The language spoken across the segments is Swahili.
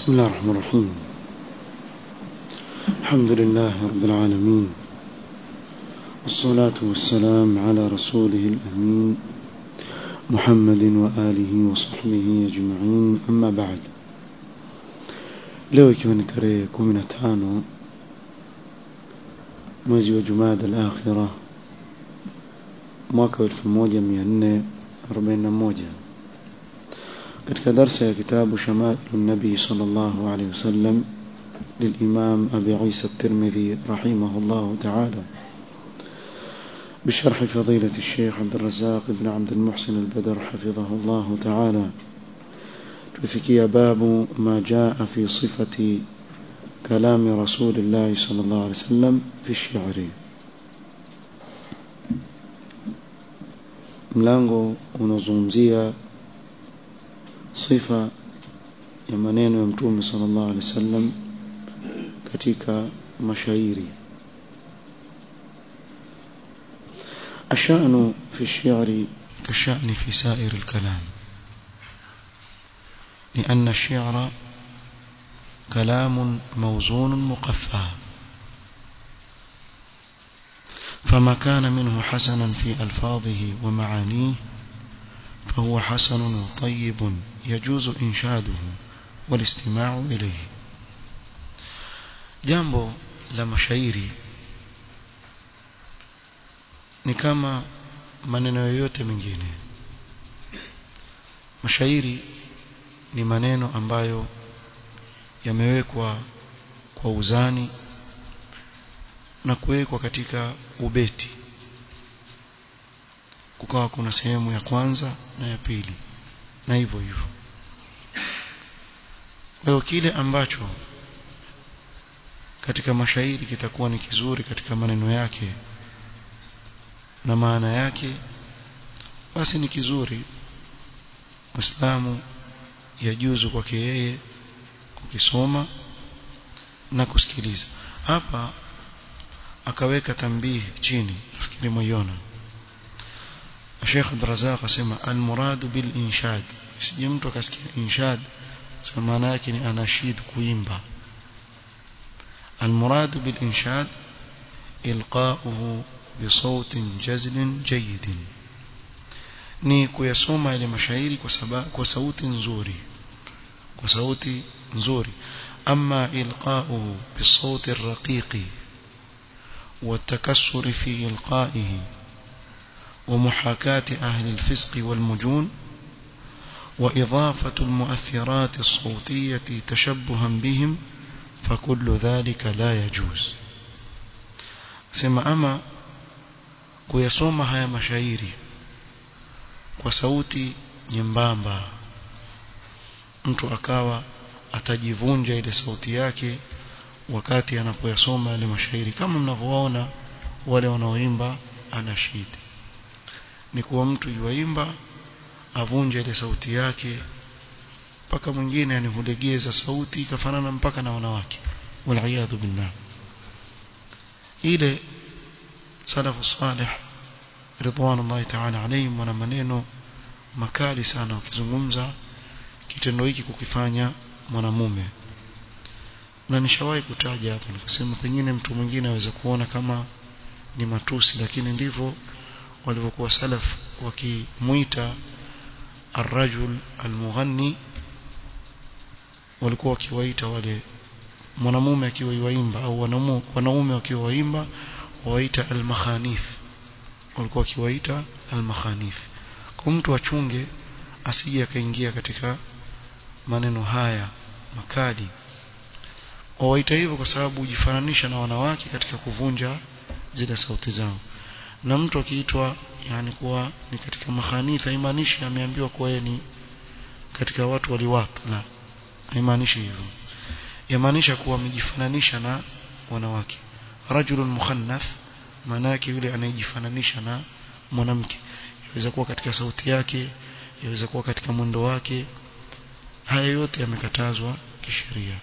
بسم الله الرحمن الرحيم الحمد لله رب العالمين والصلاة والسلام على رسوله الأمين محمد وآله وصحبه أجمعين أما بعد leo ikiwa ni tarehe kumi na tano mwezi wa jumada al-akhira mwaka wa elfu moja mia nne arobaini na moja katika darsa ya kitabu shamailu nabii sallallahu alaihi wasallam للإمام أبي عيسى الترمذي رحمه الله تعالى بشرح فضيلة الشيخ عبد الرزاق بن عبد المحسن البدر حفظه الله تعالى تفكي باب ما جاء في صفة كلام رسول الله صلى الله عليه وسلم في الشعر mlango unazungumzia sifa ya maneno ya mtume sallallahu alaihi wasallam katika mashairi الشأن في الشعر كالشأن في سائر الكلام لأن الشعر كلام موزون مقفى فما كان منه حسنا في ألفاظه ومعانيه فهو حسن وطيب يجوز إنشاده والاستماع إليه jambo la mashairi ni kama maneno yoyote mengine mashairi ni maneno ambayo yamewekwa kwa uzani na kuwekwa katika ubeti kukawa kuna sehemu ya kwanza na ya pili na hivyo hivyo leo kile ambacho katika mashairi kitakuwa ni kizuri katika maneno yake na maana yake basi ni kizuri Muislamu yajuzu kwake yeye kukisoma na kusikiliza hapa akaweka tambihi chini nafikiri moyona Sheikh Abdurrazzaq asema al-murad bil inshad sije mtu akasikia inshad sema maana yake ni anashid kuimba المراد بالإنشاد إلقاؤه بصوت جزل جيد ni kuyasoma ile mashairi kwa sababu kwa sauti nzuri kwa sauti nzuri ama ilqa'uhu bisawti ar-raqiqi والتكسر في إلقائه ومحاكاة أهل الفسق والمجون وإضافة المؤثرات الصوتية تشبها بهم فكل ذلك لا يجوز sema ama kuyasoma haya mashairi kwa sauti nyembamba mtu akawa atajivunja ile sauti yake wakati anapoyasoma yale mashairi kama mnavyoona wale wanaoimba anashidi ni kuwa mtu yuaimba avunje ile sauti yake mpaka mwingine anivulegeza sauti ikafanana mpaka na wanawake waliyadhu billah ile salafu salih ridwanullahi ta'ala alayhim wana maneno makali sana wakizungumza kitendo hiki kukifanya mwanamume na nishawahi kutaja hapa nikasema pengine mtu mwingine aweza kuona kama ni matusi lakini ndivyo walivyokuwa salaf wakimuita الرجل المغني walikuwa wakiwaita wale mwanamume akiwa yuaimba au wanaume wakiwa waimba waita al-makhanif walikuwa wakiwaita al-makhanif kwa mtu achunge asije akaingia katika maneno haya makali wawaita hivyo kwa sababu hujifananisha na wanawake katika kuvunja zile sauti zao na mtu akiitwa yani kuwa ni katika makhanifa haimaanishi ameambiwa kuwa yeye ni katika watu waliwatu la haimaanishi hivyo yamaanisha kuwa amejifananisha na wanawake rajulun mukhannath maana yake yule anayejifananisha na mwanamke yaweza kuwa katika sauti yake yaweza kuwa katika mwendo wake haya yote yamekatazwa kisheria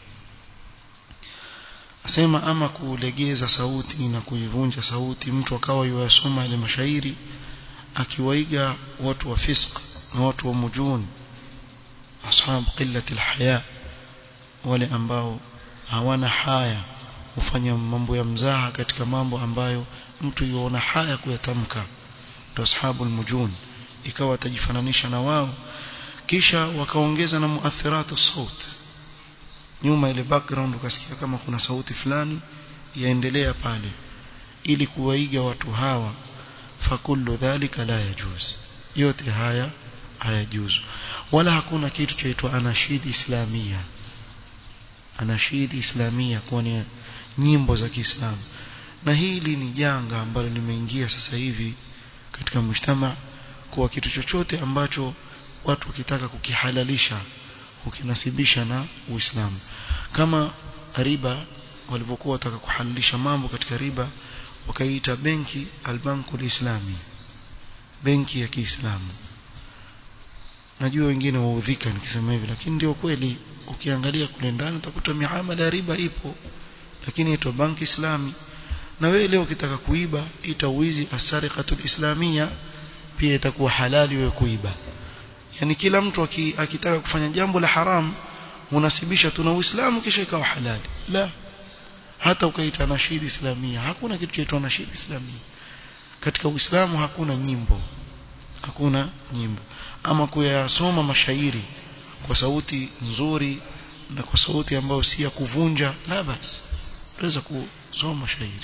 asema ama kulegeza sauti na kuivunja sauti mtu akawa yasoma ile mashairi akiwaiga watu wa fisq na watu wa mujun ashab qillati alhaya wale ambao hawana haya hufanya mambo ya mzaha katika mambo ambayo mtu yuona haya kuyatamka ndio ashabul mujun ikawa atajifananisha na wao kisha wakaongeza na muathiratu saut nyuma ile background ukasikia kama kuna sauti fulani yaendelea pale ili kuwaiga watu hawa fakullu dhalika la yajuz yote haya hayajuzu wala hakuna kitu chaitwa anashid islamia anashid islamia kwa ni nyimbo za Kiislamu na hili ni janga ambalo limeingia sasa hivi katika mshtama kwa kitu chochote ambacho watu wakitaka kukihalalisha ukinasibisha na Uislamu kama riba walivyokuwa wataka kuhalalisha mambo katika riba wakaiita benki albanku alislami benki ya Kiislamu najua wengine waudhika nikisema hivi lakini ndio kweli ukiangalia kule ndani utakuta miamala ya riba ipo lakini ito banki islami na wewe leo ukitaka kuiba ita uizi asariqatul islamia pia itakuwa halali wewe kuiba yani kila mtu akitaka kufanya jambo la haram unasibisha tuna uislamu kisha ikawa halali la hata ukaita nashidi islamia hakuna kitu chaitwa nashidi islamia katika uislamu hakuna nyimbo hakuna nyimbo ama kuyasoma mashairi kwa sauti nzuri na kwa sauti ambayo si ya kuvunja la basi unaweza kusoma mashairi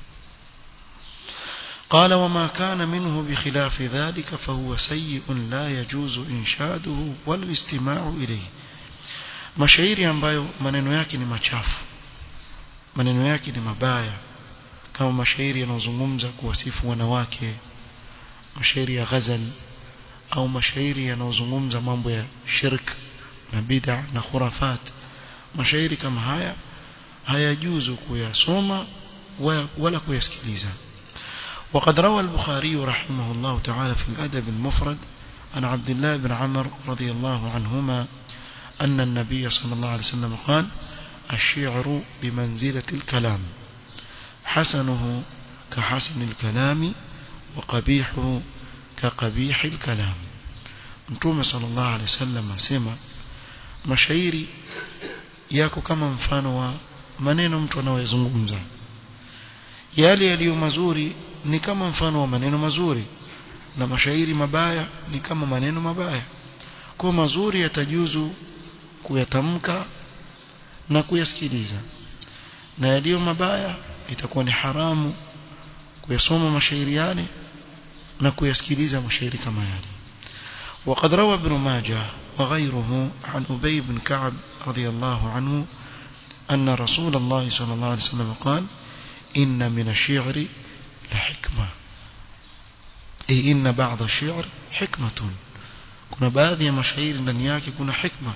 قال وما كان منه بخلاف ذلك فهو سيء لا يجوز إنشاده ولا الاستماع إليه mashairi ambayo maneno yake ni machafu maneno yake ni mabaya kama mashairi yanayozungumza kuwasifu wanawake mashairi ya ghazal au mashairi yanayozungumza mambo ya shirk na bid'a na khurafat mashairi kama haya hayajuzu kuyasoma wala kuyasikiliza وقد روى البخاري رحمه الله تعالى في الأدب المفرد عن عبد الله بن عمر رضي الله عنهما أن النبي صلى الله عليه وسلم قال الشعر بمنزلة الكلام حسنه كحسن الكلام وقبيحه كقبيح الكلام متوم صلى الله عليه وسلم asema mashairi yako kama mfano wa maneno mtu anayozungumza yale yaliyo mazuri ni kama mfano wa maneno mazuri na mashairi mabaya ni kama maneno mabaya kwa mazuri yatajuzu kuyatamka na kuyasikiliza na yaliyo mabaya itakuwa ni haramu kuyasoma mashairi yale na kuyasikiliza mashairi kama yale وقد روى ابن ماجه وغيره عن أبي بن كعب رضي الله عنه أن رسول الله صلى الله عليه وسلم قال إن من الشعر لحكمة أي إن بعض الشعر حكمة كنا بعض مشاعر ndani كنا حكمة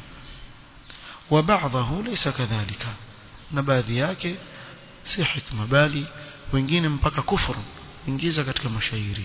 وبعضه ليس كذلك na baadhi yake si hikma bali wengine mpaka kufuru ingiza katika mashairi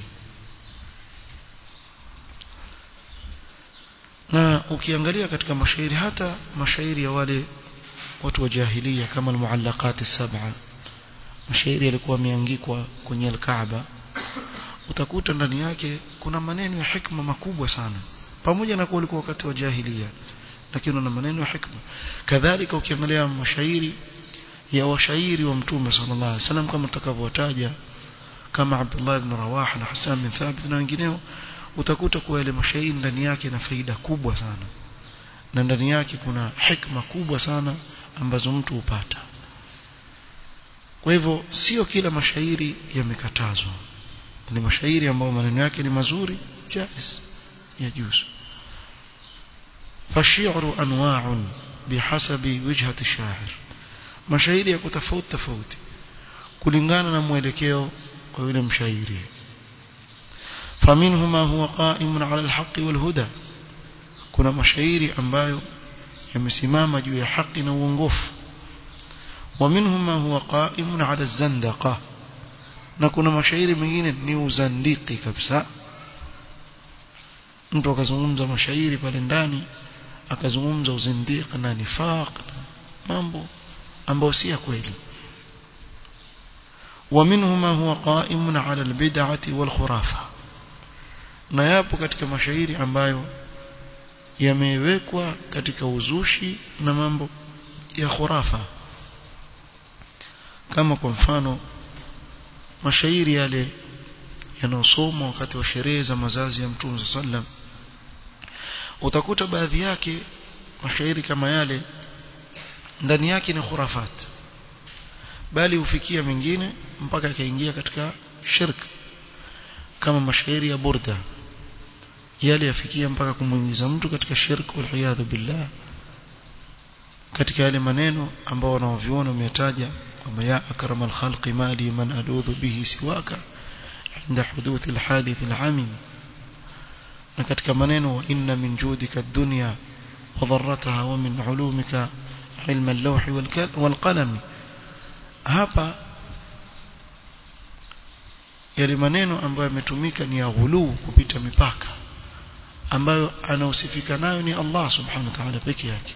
na ukiangalia katika mashairi hata mashairi ya wale watu wa jahilia kama almuallaqat as-sab'a mashairi yalikuwa yameangikwa kwenye al-Kaaba utakuta ndani yake kuna maneno ya hikma makubwa sana pamoja na kuwa ulikuwa wakati wa jahilia lakini una maneno ya hikma kadhalika ukiangalia mashairi ya washairi wa mtume sallallahu alaihi wasallam kama tutakavyotaja kama Abdullah ibn Rawaha na Hassan bin Thabit na wengineo utakuta kuwa ile mashairi ndani yake na faida kubwa sana na ndani yake kuna hikma kubwa sana ambazo mtu hupata kwa hivyo sio kila mashairi yamekatazwa ni mashairi ambayo maneno yake ni mazuri jais yajuzu فالشعر أنواع بحسب وجهة الشاعر mashairi ya kutofauti tofauti kulingana na mwelekeo wa yule mshairi faminhuma huwa qa'imun 'ala al-haqqi wal-huda kuna mashairi ambayo yamesimama juu ya haki na uongofu ومنهما هو قائم على الزندقة na kuna mashairi mengine ni uzandiki kabisa mtu akazungumza mashairi pale ndani akazungumza uzindiki na nifaq mambo ambayo si ya kweli ومنهما هو قائم على البدعة والخرافة na yapo katika mashairi ambayo yamewekwa katika uzushi na mambo ya khurafa kama kwa mfano mashairi yale yanayosomwa wakati wa sherehe za mazazi ya Mtume sallam utakuta baadhi yake mashairi kama yale ndani yake ni khurafat bali hufikia mengine mpaka akaingia katika shirk kama mashairi ya burda yale yafikia mpaka kumuingiza mtu katika shirk wal billah katika yale maneno ambao wanaoviona umetaja kwamba ya akramal khalqi mali man aludhu bihi siwaka عند حدوث الحادث العميم na katika maneno wa inna min judika ad-dunya wa dharrataha wa min ulumika ilma al-lawh wal qalam hapa yale maneno ambayo yametumika ni ya ghuluu kupita mipaka ambayo anausifika nayo ni Allah subhanahu wa ta'ala peke yake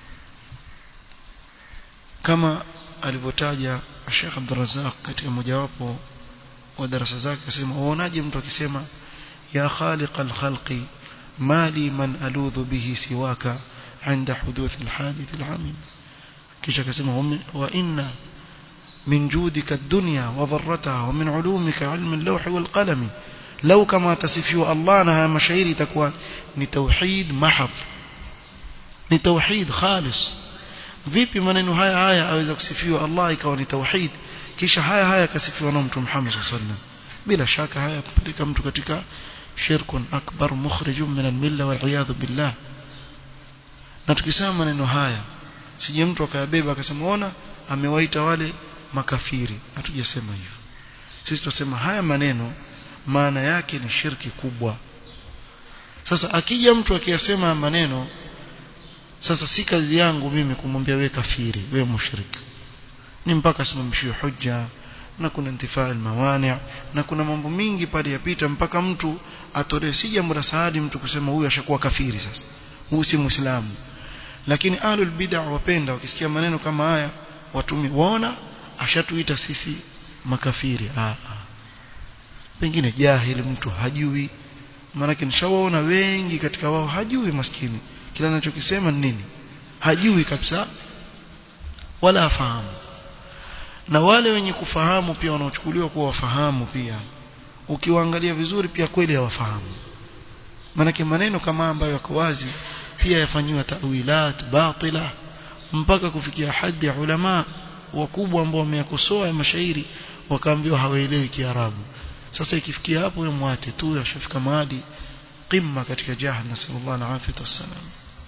kama alivyotaja Sheikh Abdul Razzaq katika mojawapo wa darasa zake akasema uonaje mtu akisema ya khaliq al-khalqi mali man aludhu bihi siwaka عند حدوث الحادث العميم kisha akasema wa inna min judika ad-dunya wa dharrataha wa min ulumika ilm al-lawh wal qalam law kama tasifiwa Allah na haya mashairi itakuwa ni tauhid mahab ni tauhid khalis vipi maneno haya haya aweza kusifiwa Allah ikawa ni tauhid kisha haya haya kasifiwa na mtume Muhammad sallallahu bila shaka haya kupeleka mtu katika shirkun akbar mukhrijun min al-milla wal iyad billah na tukisema maneno haya sije mtu akayabeba akasema ona amewaita wale makafiri hatujasema hivyo sisi tunasema haya maneno maana yake ni shirki kubwa sasa akija mtu akiyasema maneno sasa si kazi yangu mimi kumwambia we kafiri we mushrik ni mpaka asimamishiwe hujja na kuna intifaa mawani na kuna mambo mingi pale yapita mpaka mtu atolewe si jambo la saadi mtu kusema huyu ashakuwa kafiri sasa huyu si muislamu lakini ahlul bid'ah wapenda wakisikia maneno kama haya watumi waona ashatuita sisi makafiri ah, ah. pengine jahili mtu hajui maana nishawaona wengi katika wao hajui maskini kila anachokisema ni nini hajui kabisa wala afahamu na wale wenye kufahamu pia wanaochukuliwa kuwa wafahamu pia ukiwaangalia vizuri pia kweli hawafahamu maanake maneno kama ambayo yako wazi pia yafanyiwa tawilat batila mpaka kufikia hadi ya ulama wakubwa ambao wameyakosoa ya mashairi wakaambiwa hawaelewi kiarabu sasa ikifikia hapo yeye mwate tu yashafika mahali qimma katika jahal nasallallahu alaihi wasallam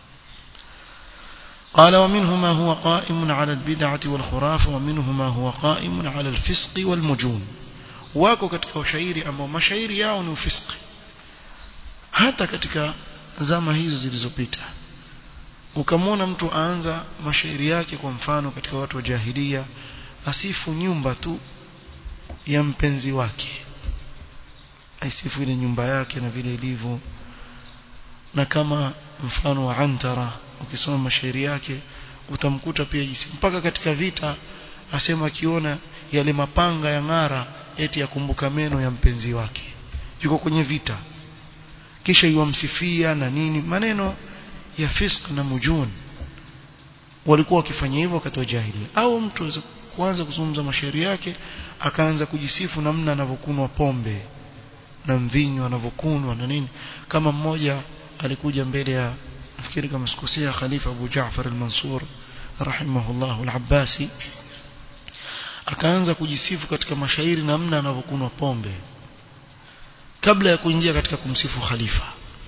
قال ومنه ما هو قائم على البدعة والخرافة ومنه ما هو قائم على الفسق والمجون wako katika ushairi ambao mashairi yao ni ufisqi hata katika zama hizo zilizopita ukamwona mtu aanza mashairi yake kwa mfano katika watu wa jahilia asifu nyumba tu ya mpenzi wake aisifu ile nyumba yake na vile ilivyo na kama mfano wa antara ukisoma mashairi yake utamkuta pia jinsi mpaka katika vita asema akiona yale mapanga ya ng'ara eti yakumbuka meno ya mpenzi wake yuko kwenye vita kisha yuamsifia na nini maneno ya fisq na mujun walikuwa wakifanya hivyo wakati wa jahili au mtu kuanza kuzungumza mashairi yake akaanza kujisifu namna anavyokunwa pombe na mvinyo anavyokunwa na nini kama mmoja alikuja mbele ya nafikiri kama sikosea khalifa Abu Jaafar al-Mansur rahimahullah al-Abbasi akaanza kujisifu katika mashairi namna anavyokunwa pombe kabla ya kuingia katika kumsifu khalifa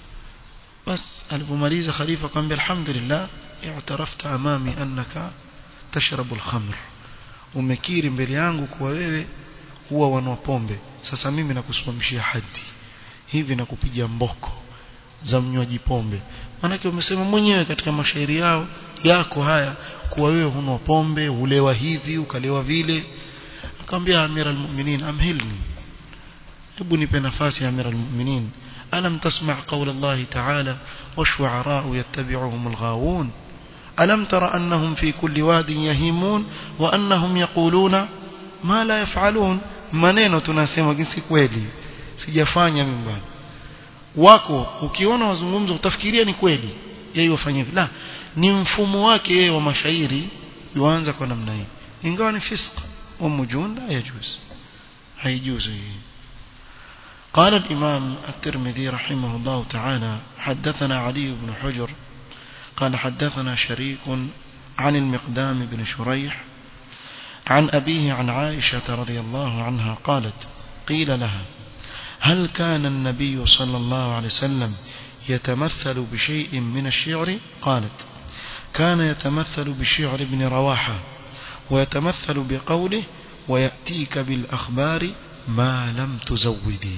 bas alipomaliza khalifa akamwambia alhamdulillah i'tarafta amami annaka tashrabu al-khamr umekiri mbele yangu kuwa wewe huwa wanwa pombe sasa mimi nakusimamishia hadi hivi nakupiga mboko za mnywaji pombe maanake umesema mwenyewe katika mashairi yao yako haya kuwa wewe hunwa pombe ulewa hivi ukalewa vile akamwambia amira almu'minin amhilni hebu nipe nafasi ya amira almu'minin alam tasma' qawla Allah ta'ala washu'ara'u yattabi'uhum alghawun alam tara annahum fi kulli wadin yahimun wa annahum yaquluna ma la yaf'alun maneno tunasema si kweli sijafanya mimi bwana wako ukiona wazungumza utafikiria ni kweli yeye wafanye la ni mfumo wake yeye wa mashairi yuanza kwa namna hii ingawa ni fisq wa mujun la yajuz haijuzu hii قال الإمام الترمذي رحمه الله تعالى حدثنا علي بن حجر قال حدثنا شريك عن المقدام بن شريح عن أبيه عن عائشة رضي الله عنها قالت قيل لها هل كان النبي صلى الله عليه وسلم يتمثل بشيء من الشعر قالت كان يتمثل بشعر ابن رواحة ويتمثل بقوله ويأتيك بالأخبار ما لم تزودي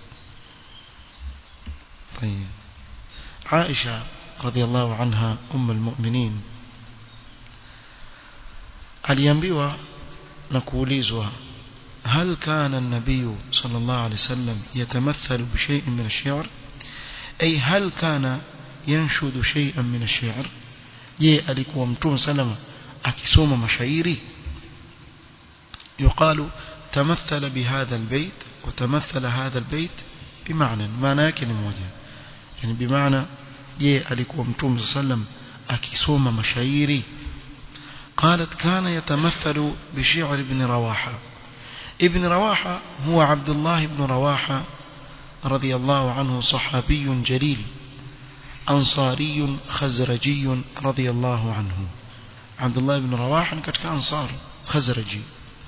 طيب عائشة رضي الله عنها أم المؤمنين aliambiwa na kuulizwa هل كان النبي صلى الله عليه وسلم يتمثل بشيء من الشعر أي هل كان ينشد شيئا من الشعر je alikuwa mtume salama akisoma mashairi يقال تمثل بهذا البيت وتمثل هذا البيت بمعنى معنى yake ni moja yani bimaana je alikuwa mtume sallam akisoma mashairi قالت كان يتمثل بشعر ابن رواحة ابن رواحة هو عبد الله بن رواحة رضي الله عنه صحابي جليل أنصاري خزرجي رضي الله عنه عبد الله بن رواحة كتك أنصار خزرجي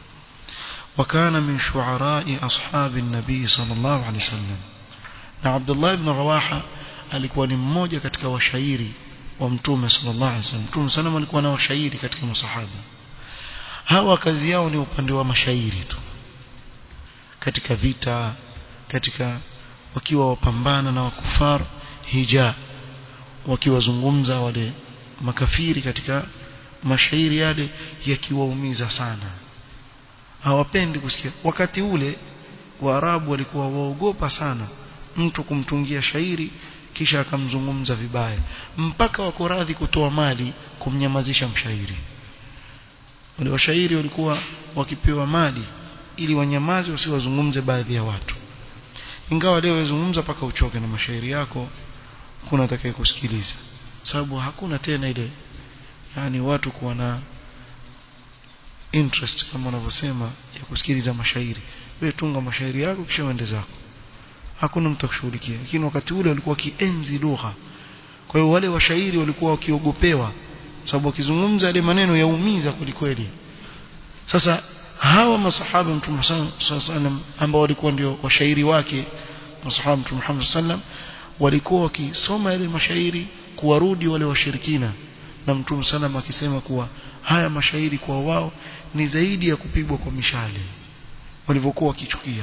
وكان من شعراء أصحاب النبي صلى الله عليه وسلم عبد الله بن رواحة alikuwa ni mmoja katika washairi wa mtume sallallahu alaihi wasallam mtume sana alikuwa na washairi katika masahaba hawa kazi yao ni upande wa mashairi tu katika vita katika wakiwa wapambana na wakufar hija wakiwazungumza wale makafiri katika mashairi yale yakiwaumiza sana hawapendi kusikia wakati ule waarabu walikuwa waogopa sana mtu kumtungia shairi kisha akamzungumza vibaya mpaka wako radhi kutoa mali kumnyamazisha mshairi wale washairi walikuwa wakipewa mali ili wanyamaze wasiwazungumze baadhi ya watu ingawa leo wazungumza paka uchoke na mashairi yako kuna atakaye kusikiliza sababu hakuna tena ile yani watu kuwa na interest kama wanavyosema ya kusikiliza mashairi wewe tunga mashairi yako kisha uende zako hakuna mtu akushughulikia lakini wakati ule walikuwa kienzi lugha kwa hiyo wale washairi walikuwa wakiogopewa sababu wakizungumza yale maneno yaumiza kwelikweli sasa hawa masahaba mtume sallam ambao walikuwa ndio washairi wake masahaba mtume Muhammad sallam walikuwa wakisoma yale mashairi kuwarudi wale washirikina na mtume sallam akisema kuwa haya mashairi kwa wao ni zaidi ya kupigwa kwa mishale walivyokuwa wakichukia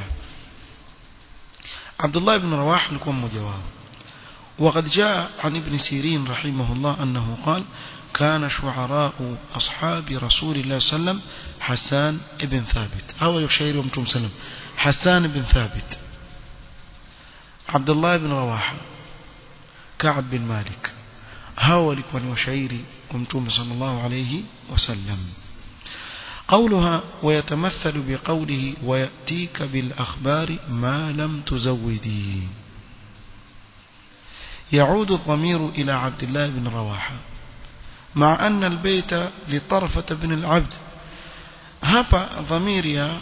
عبد الله بن رواح لكم مجواب وقد جاء عن ابن سيرين رحمه الله أنه قال كان شعراء أصحاب رسول الله صلى الله عليه وسلم حسان بن ثابت أو يشير ومتم سلم حسان بن ثابت عبد الله بن رواحة كعب بن مالك هاو لكم وشيري ومتم صلى الله عليه وسلم قولها ويتمثل بقوله ويأتيك بالأخبار ما لم تزودي يعود الضمير إلى عبد الله بن رواحة مع أن البيت لطرفة بن العبد هبا ضميريا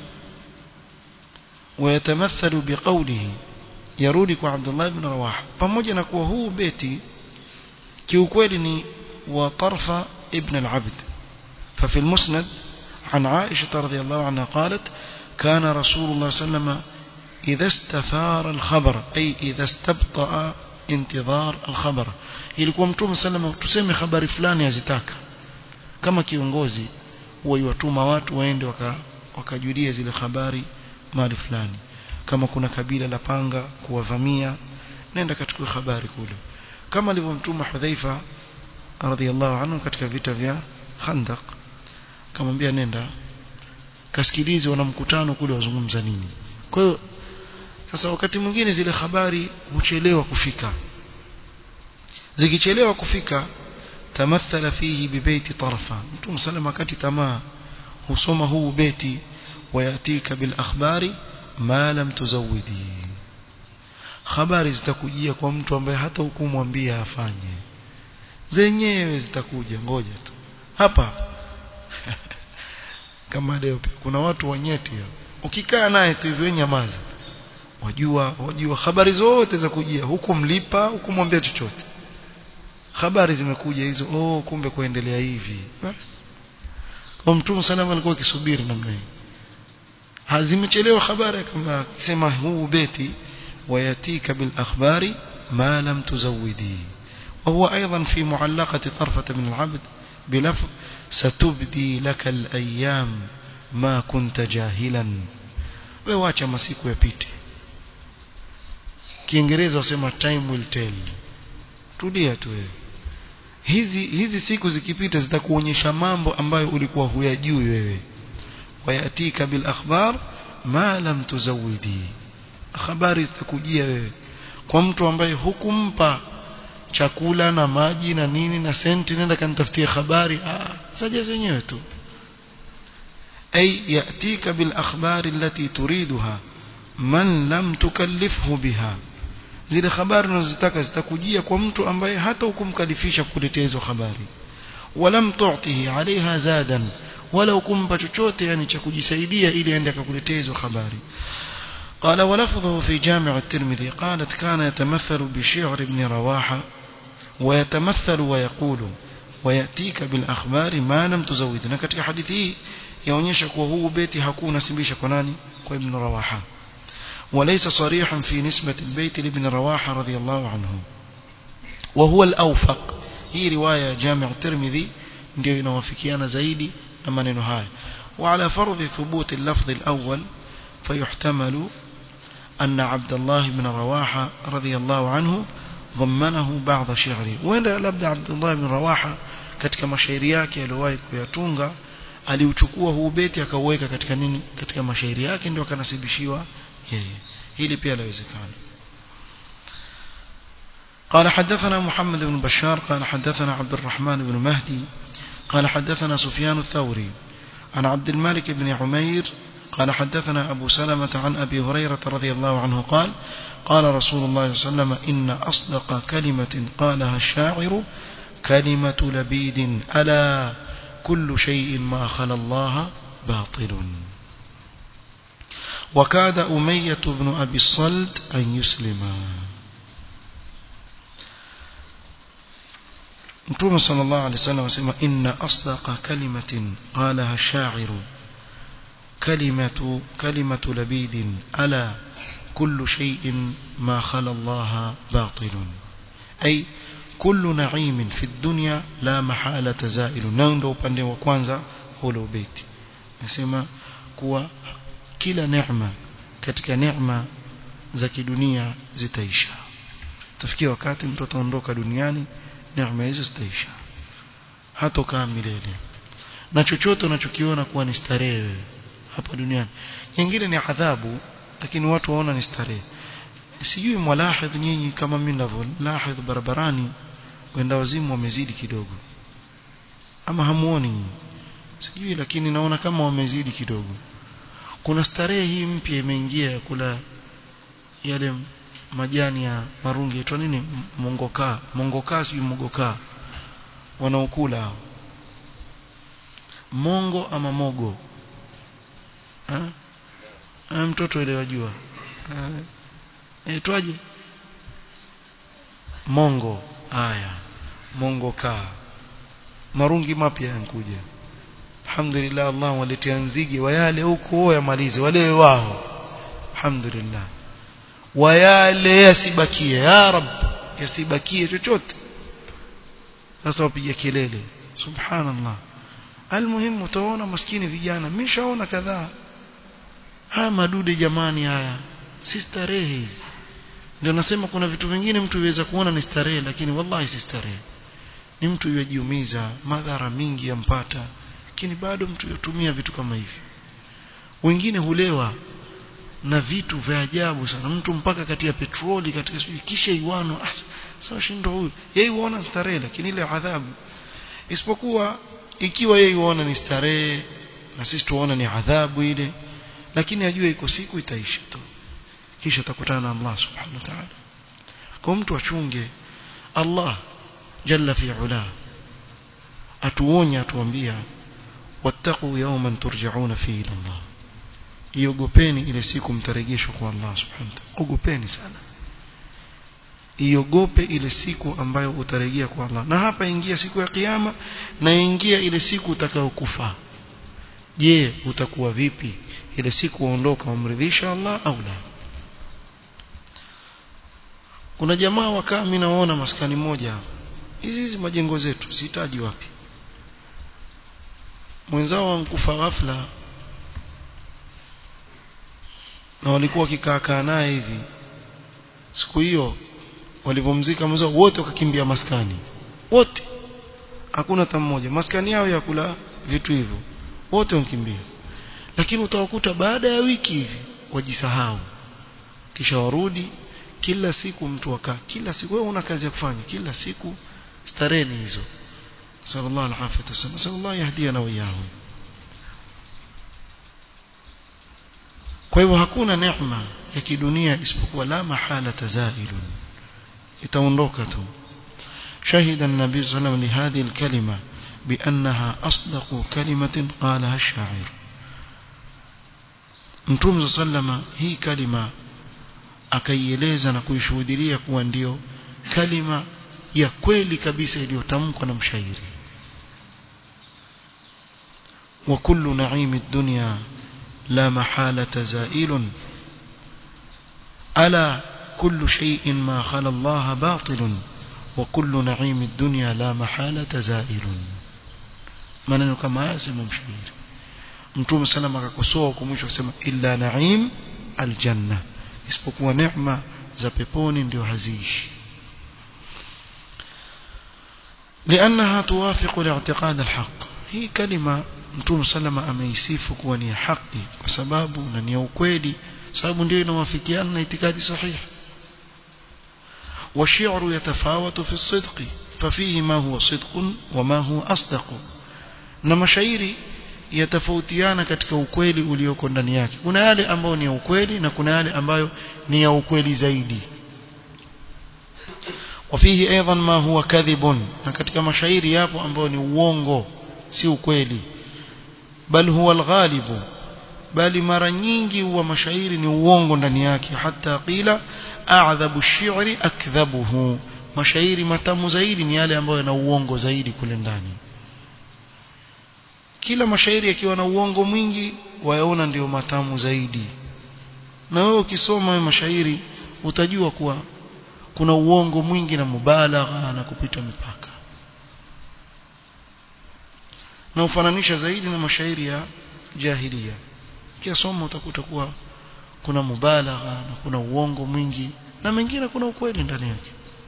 ويتمثل بقوله يرودك عبد الله بن رواحة pamoja na kuwa huu beti kiukweli ni wa tarfa ibn al-abd ففي المسند عن عائشة رضي الله عنها قالت كان رسول الله صلى الله عليه وسلم إذا استثار الخبر أي إذا استبطأ انتظار الخبر ilikuwa mtume sallam tuseme habari fulani azitaka kama kiongozi waiwatuma watu waende wakajulia zile habari mahali fulani kama kuna kabila la panga kuwavamia nenda katika habari kule kama alivyomtuma Hudhaifa radhiallahu anhu katika vita vya Khandaq kamwambia nenda kasikilize wana mkutano kule wazungumza nini kwa hiyo sasa wakati mwingine zile habari huchelewa kufika zikichelewa kufika tamathala fihi bibaiti tarfa mtume sallam wakati tamaa husoma huu beti wayatika bil akhbari ma lam tuzawidi habari zitakujia kwa mtu ambaye hata hukumwambia afanye zenyewe zitakuja ngoja tu hapa kama leo pia kuna watu wanyeti ukikaa naye tu hivyo nyamaza wajua wajua habari zote za kujia huku mlipa huku mwambia chochote habari zimekuja hizo oh kumbe kuendelea hivi basi kwa mtume salama alikuwa akisubiri namna hii hazimechelewa habari kama akisema huu beti wayatika bil akhbari ma lam tuzawidi وهو أيضا في معلقة طرفة من العبد بلفظ ستبدي لك الأيام ما كنت جاهلا wewacha masiku yapite kiingereza wasema time will tell tulia tu wewe hizi hizi siku zikipita zitakuonyesha mambo ambayo ulikuwa huyajui wewe wayatika bil akhbar ma lam tuzawidi habari zitakujia wewe kwa mtu ambaye hukumpa chakula na maji na nini na senti nenda kanitafutie habari ah saja zenyewe tu ay yatika bil akhbari allati turiduha man lam tukallifhu biha zile habari unazotaka zitakujia kwa mtu ambaye hata hukumkalifisha kukuletea hizo habari walam tu'tihi alaiha zadan wala hukumpa chochote yani cha kujisaidia ili aende akakuletea hizo habari قال ولفظه في جامع الترمذي قالت كان يتمثل بشعر ابن رواحة ويتمثل ويقول ويأتيك بالأخبار ما لم تزود na katika hadithi hii yaonyesha kuwa huu beti hakuna simbisha kwa nani kwa ibn Rawaha وليس صريحا في نسبة البيت لابن رواحة رضي الله عنه وهو الأوفق هي رواية جامع الترمذي ndio inawafikiana zaidi na maneno haya وعلى فرض ثبوت اللفظ الأول فيحتمل أن عبد الله بن رواحة رضي الله عنه ضمنه بعض شعره وين لابد عبد الله بن رواحة katika mashairi yake aliyowahi kuyatunga aliuchukua huu beti akauweka katika nini katika mashairi yake ndio akanasibishiwa yeye hili pia lawezekana قال حدثنا محمد بن بشار قال حدثنا عبد الرحمن بن مهدي قال حدثنا سفيان الثوري عن عبد الملك بن عمير قال حدثنا أبو سلمة عن أبي هريرة رضي الله عنه قال قال رسول الله صلى الله عليه وسلم إن أصدق كلمة قالها الشاعر كلمة لبيد ألا كل شيء ما خلا الله باطل وكاد أمية بن أبي الصلت أن يسلم نتوم صلى الله عليه وسلم وسلم إن أصدق كلمة قالها الشاعر كلمة كلمة لبيد ألا كل شيء ما خلا الله باطل أي كل نعيم في الدنيا لا محالة زائل نندو upande wa kwanza hulo beti nasema kuwa kila neema katika neema za kidunia zitaisha tafikia wakati mtu ataondoka duniani neema hizo zitaisha hatokaa milele na chochote unachokiona kuwa ni starehe hapa duniani nyingine ni adhabu lakini watu waona ni starehe sijui mwalahidh nyinyi kama mimi ninavyolahidh barabarani wenda wazimu wamezidi kidogo ama hamuoni sijui lakini naona kama wamezidi kidogo kuna starehe hii mpya imeingia ya kula yale majani ya marungi yaitwa nini mongoka mongoka sijui mogoka wanaokula hao mongo ama mogo ha? ha, mtoto ile wajua aitwaje mongo haya mongo kaa marungi mapya yankuja alhamdulillah Allah waletea nzige wayale huko yamalize wale wao alhamdulillah wayale yasibakie ya rab yasibakie chochote sasa wapiga kelele subhanallah almuhimu utaona maskini vijana mishaona kadhaa haya madude jamani haya si starehe hizi ndio nasema kuna vitu vingine mtu iweza kuona ni starehe lakini wallahi si starehe ni mtu yajiumiza madhara mingi yampata lakini bado mtu yotumia vitu kama hivi wengine hulewa na vitu vya ajabu sana mtu mpaka kati ya petroli katika sijui kisha iwano ah, sawa shindo huyu yeye huona starehe lakini ile adhabu isipokuwa ikiwa yeye huona ni starehe na sisi tuona ni adhabu ile lakini ajue iko siku itaisha tu kisha atakutana na Allah subhanahu wa ta'ala kwa mtu achunge Allah jalla fi ula atuonya atuambia wattaqu yawman turja'una fihi ila Allah iogopeni ile siku mtarejeshwa kwa Allah subhanahu wa ta'ala ogopeni sana iogope ile siku ambayo utarejea kwa Allah na hapa ingia siku ya kiyama na ingia ile siku utakayokufa je utakuwa vipi ile siku uondoka umridhisha Allah au la kuna jamaa wakaa mimi naona maskani moja hizi hizi majengo zetu sihitaji wapi mwenzao wankufa ghafla na walikuwa wakikaa kaa naye hivi siku hiyo walivomzika mwenzao wote wakakimbia maskani wote hakuna hata mmoja maskani yao ya kula vitu hivyo wote wakimbia lakini utawakuta baada ya wiki hivi wajisahau kisha warudi kila siku mtu akaa kila siku wewe una kazi ya kufanya kila siku stareni hizo sallallahu alaihi wasallam sallallahu yahdiana wa iyahum kwa hivyo hakuna neema ya kidunia isipokuwa la mahala tazailun itaondoka tu شهد النبي صلى الله عليه وسلم لهذه الكلمة بأنها أصدق كلمة قالها الشاعر Mtume sallama hii kalima akaieleza na kuishuhudia kuwa ndio kalima ya kweli kabisa iliyotamkwa na mshairi wa kullu na'imi dunya la mahala zailun ala kullu shay'in ma khala Allah batilun wa kullu na'imi dunya la mahala zailun maneno kama haya sema mshairi mtume salama akakosoa huko mwisho akasema illa na'im aljanna isipokuwa neema za peponi ndio haziishi لأنها توافق الاعتقاد الحق هي كلمة mtume salama ameisifu kuwa ni haki kwa sababu na ni ukweli sababu ndio inawafikiana na itikadi sahihi والشعر يتفاوت في الصدق ففيه ما هو صدق وما هو أصدق na mashairi yatafautiana katika ukweli ulioko ndani yake kuna yale ambayo ni ya ukweli na kuna yale ambayo ni ya ukweli zaidi wafihi aidan ma huwa kadhibun na katika mashairi yapo ambayo ni uongo si ukweli bal huwa alghalibu bali mara nyingi huwa mashairi ni uongo ndani yake hata qila a'dhabu ash-shi'ri akdhabuhu mashairi matamu zaidi ni yale ambayo yana uongo zaidi kule ndani kila mashairi yakiwa na uongo mwingi wayaona ndio matamu zaidi na wewe ukisoma mashairi utajua kuwa kuna uongo mwingi na mubalagha na kupita mipaka na ufananisha zaidi na mashairi ya jahilia kiasoma utakuta kuwa kuna mubalagha na kuna uongo mwingi na mengine kuna ukweli ndani yake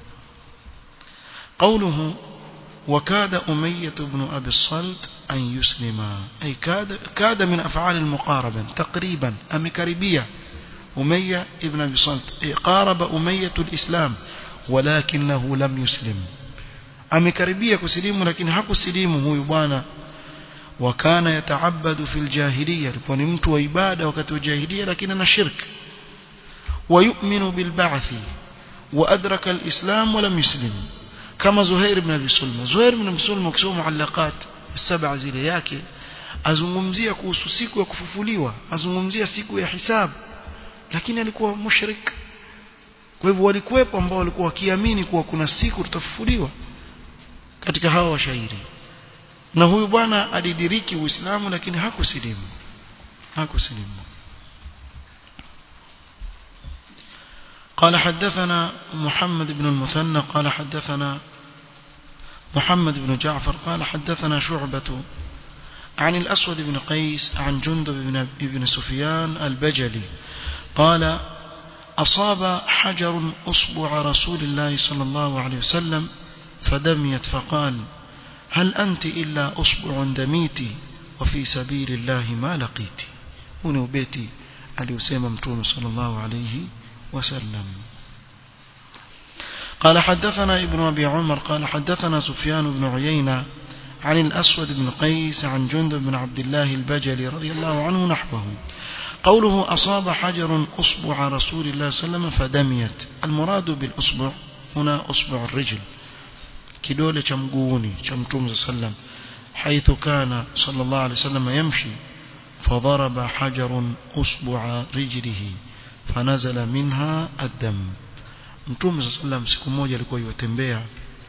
قوله وكاد أمية بن أبي الصلت أن يسلم أي كاد, كاد من أفعال المقاربة تقريبا أم كربية أمية ابن أبي صلت أي قارب أمية الإسلام ولكنه لم يسلم أم كربية كسليم لكن حق السليم هو يبانا وكان يتعبد في الجاهلية ونمت وإبادة وكت الجاهلية لكن أنا شرك ويؤمن بالبعث وأدرك الإسلام ولم يسلم kama Zuhair ibn Abi Sulma Zuhair ibn Abi Sulma ukisoma muallaqat saba zile yake azungumzia kuhusu siku ya kufufuliwa azungumzia siku ya hisabu lakini alikuwa mushrik kwa hivyo walikuwepo ambao walikuwa wakiamini kuwa kuna siku tutafufuliwa katika hawa washairi na huyu bwana alidiriki Uislamu lakini hakusilimu hakusilimu قال حدثنا محمد بن المثنى قال حدثنا محمد بن جعفر قال حدثنا شعبة عن الأسود بن قيس عن جندب بن, بن سفيان البجلي قال أصاب حجر أصبع رسول الله صلى الله عليه وسلم فدميت فقال هل أنت إلا أصبع دميت وفي سبيل الله ما لقيت هنا بيتي اليسيم متون صلى الله عليه وسلم قال حدثنا ابن أبي عمر قال حدثنا سفيان بن عيينة عن الأسود بن قيس عن جندب بن عبد الله البجلي رضي الله عنه نحوه قوله أصاب حجر أصبع رسول الله صلى الله عليه وسلم فدميت المراد بالأصبع هنا أصبع الرجل kidole cha mguuni cha mtume sallam حيث كان صلى الله عليه وسلم يمشي فضرب حجر أصبع رجله فنزل منها الدم mtume صلى الله عليه وسلم siku moja alikuwa yotembea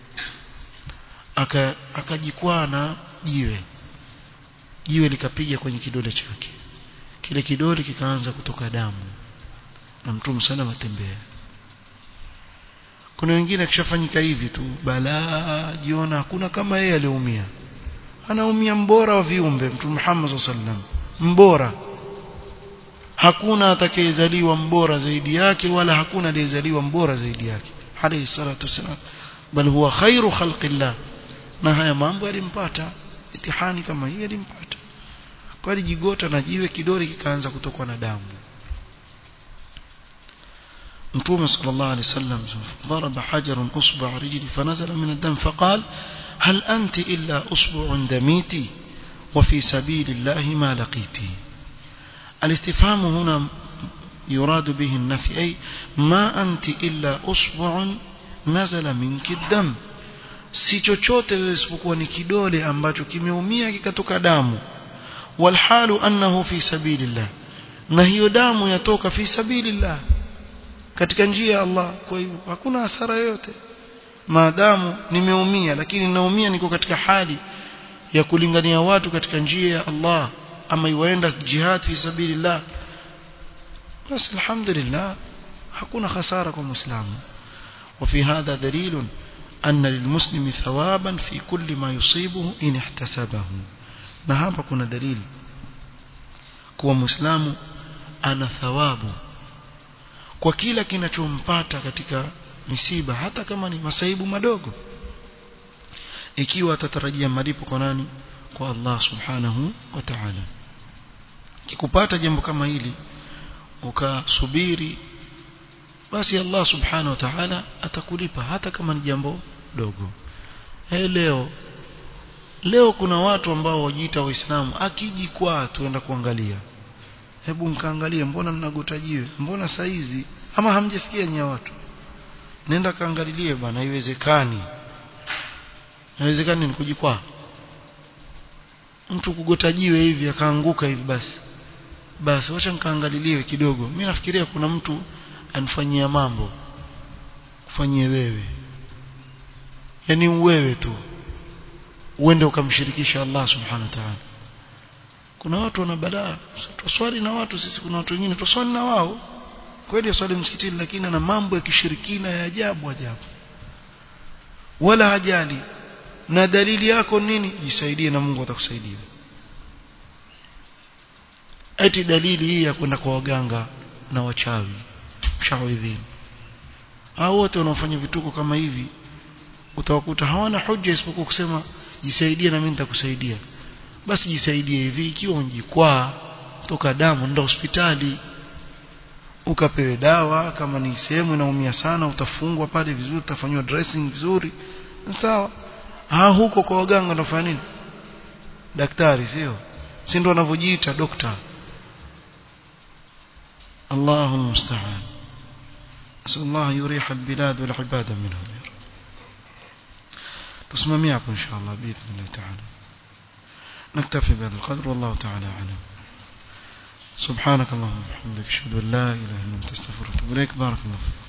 akajikwaa na jiwe jiwe likapiga kwenye kidole chake kile kidole kikaanza kutoka damu na mtume sana matembea kuna wengine akishafanyika hivi tu balaa jiona hakuna kama yeye aliumia anaumia mbora wa viumbe mtume Muhammad sallam mbora hakuna atakayezaliwa mbora zaidi yake wala hakuna aliyezaliwa mbora zaidi yake alayhi salatu wasalam bal huwa khairu khalqillah na haya mambo yalimpata itihani kama hii yalimpata kwa alijigota na jiwe kidole kikaanza kutokwa na damu متوم صلى الله عليه وسلم ضرب حجر أصبع رجلي فنزل من الدم فقال هل أنت إلا أصبع دميتي وفي سبيل الله ما لقيتي الاستفهام هنا يراد به النفي أي ما أنت إلا أصبع نزل منك الدم si chochote wewe isipokuwa ni kidole ambacho kimeumia kikatoka damu walhalu annahu fi sabilillah na hiyo damu yatoka fi sabilillah katika njia ya Allah kwa hivyo hakuna hasara yoyote maadamu nimeumia lakini naumia niko katika hali ya kulingania watu katika njia ya Allah ama iwaenda jihad fi sabilillah basi alhamdulillah hakuna hasara kwa muislamu وفي هذا دليل أن للمسلم ثوابا في كل ما يصيبه إن احتسبه na hapa kuna dalili kuwa muislamu ana thawabu kwa kila kinachompata katika misiba hata kama ni masaibu madogo ikiwa atatarajia malipo kwa nani kwa Allah subhanahu wa ta'ala kikupata jambo kama hili ukasubiri basi Allah subhanahu wa ta'ala atakulipa hata kama ni jambo dogo hey, leo leo kuna watu ambao wajiita waislamu akijikwaa tuenda kuangalia hebu mkaangalie mbona mnagotajiwe mbona saizi ama hamjasikia nya watu nenda kaangalilie bwana haiwezekani haiwezekani ni kujikwaa mtu kugotajiwe hivi akaanguka hivi basi basi wacha nikaangaliliwe kidogo mimi nafikiria kuna mtu anifanyia mambo kufanyie wewe yani wewe tu uende ukamshirikisha Allah subhanahu wa ta'ala kuna watu wana balaa tuswali na watu sisi kuna watu wengine tuswali na wao kweli swali msikitini lakini ana mambo ya kishirikina ya ajabu ajabu wala hajali na dalili yako nini jisaidie na Mungu atakusaidia eti dalili hii ya kwenda kwa waganga na wachawi mshawidhini hao wote wanaofanya vituko kama hivi utawakuta hawana hoja isipokuwa kusema jisaidie na mimi nitakusaidia basi jisaidie hivi ikiwa unjikwaa toka damu nenda hospitali ukapewe dawa kama ni sehemu inaumia sana utafungwa pale vizuri utafanywa dressing vizuri sawa ha huko kwa waganga unafanya nini daktari sio si ndo wanavyojiita dokta الله المستعان نسأل الله يريح البلاد والعباد منهم يا رب تسمميعكم إن شاء الله بإذن الله تعالى نكتفي بهذا القدر والله تعالى أعلم سبحانك اللهم وبحمدك أشهد أن لا إله إلا أنت استغفرك وأتوب إليك بارك الله فيك